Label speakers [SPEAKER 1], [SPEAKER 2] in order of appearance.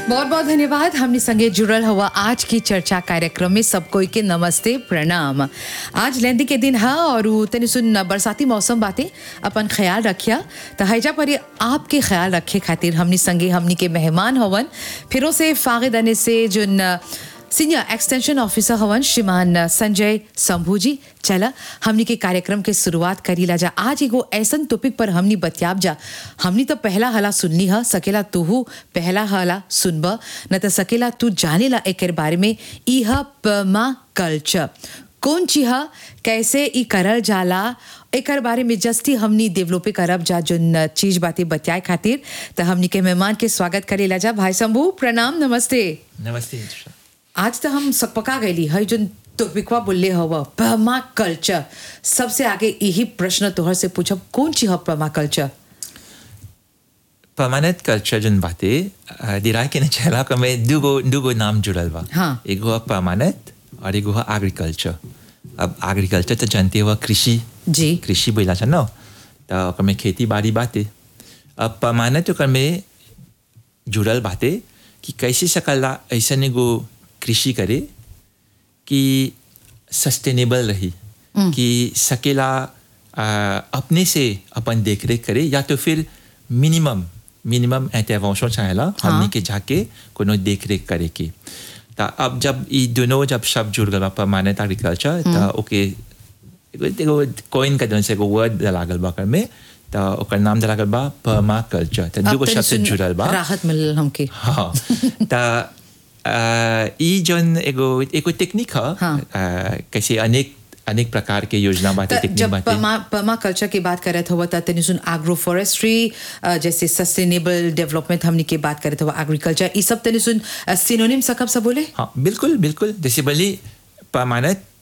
[SPEAKER 1] बहुत बहुत धन्यवाद हमने संगे जुड़ल हुआ आज की चर्चा कार्यक्रम में सब कोई के नमस्ते प्रणाम आज लेंदी के दिन है और उ तनी सुन बरसाती मौसम बातें अपन ख्याल रखिया तो हैजा पर ये आपके ख्याल रखे खातिर हमनी संगे हमनी के मेहमान हवन फिरों से फागिद अने से जुन सीनियर एक्सटेंशन ऑफिसर हवन श्रीमान संजय शंभू जी चला हमनी के कार्यक्रम के शुरुआत करी ला जा आज एगो ऐसन टॉपिक पर हमनी बतियाब जा हमनी तो पहला हला सुनली ह सकेला तूहू पहला हला सुनब न तो सकेला तू जाने ला एकर बारे में ई ह पमा कल्चर कौन चीज ह कैसे ई करल जाला एकर बारे में जस्ती हमनी डेवलपे करब जा जोन चीज बातें बतियाए खातिर तो हमनी के मेहमान के स्वागत करेला जा भाई शंभू प्रणाम नमस्ते
[SPEAKER 2] नमस्ते हितुषा।
[SPEAKER 1] आज तो हम सकपका गईली है जो टॉपिकवा बोलले हव पमा कल्चर सबसे आगे यही प्रश्न तोहर से पूछब कौन चीज है पमा कल्चर
[SPEAKER 2] परमानेंट कल्चर जन बाते अ, दिराय के न चला क में दुगो दुगो नाम जुड़ल बा
[SPEAKER 1] हाँ।
[SPEAKER 2] एगो है परमानेंट और एगो है एग्रीकल्चर अब एग्रीकल्चर तो जानते हो कृषि
[SPEAKER 1] जी
[SPEAKER 2] कृषि बोला छ न तो ओकर में खेती बाड़ी बाते अब परमानेंट ओकर में जुड़ल बाते कि कैसे सकला ऐसन एगो कृषि करे कि सस्टेनेबल रही कि सकेला आ, अपने से अपन देख रेख करे या तो फिर मिनिमम मिनिमम इंटरवेंशन चाहेला हमने के जाके कोनो देख रेख करे के ता अब जब ई दोनों जब शब्द जुड़ गल परमानेंट एग्रीकल्चर ता ओके एगो एगो कोइन का से एगो वर्ड लागल बा ओकर में ता ओकर नाम लागल बा परमा कल्चर ता
[SPEAKER 1] अब
[SPEAKER 2] दुगो
[SPEAKER 1] तनी
[SPEAKER 2] शब्द से
[SPEAKER 1] सुन
[SPEAKER 2] जुड़ल बा
[SPEAKER 1] राहत मिलल हमके
[SPEAKER 2] हाँ त अ, ई जन एगो एगो टेक्निक ह
[SPEAKER 1] हाँ।
[SPEAKER 2] अ, कैसे अनेक अनेक प्रकार के योजना बातें
[SPEAKER 1] त
[SPEAKER 2] टेक्निक
[SPEAKER 1] जब
[SPEAKER 2] बातें
[SPEAKER 1] पमा पमा कल्चर की बात करत हुआ त तनी सुन एग्रो फॉरेस्ट्री जैसे सस्टेनेबल डेवलपमेंट हमनी के बात करत हुआ एग्रीकल्चर ई सब तनी सुन सिनोनिम सकब सब बोले
[SPEAKER 2] हाँ बिल्कुल बिल्कुल जैसे भले परमानेंट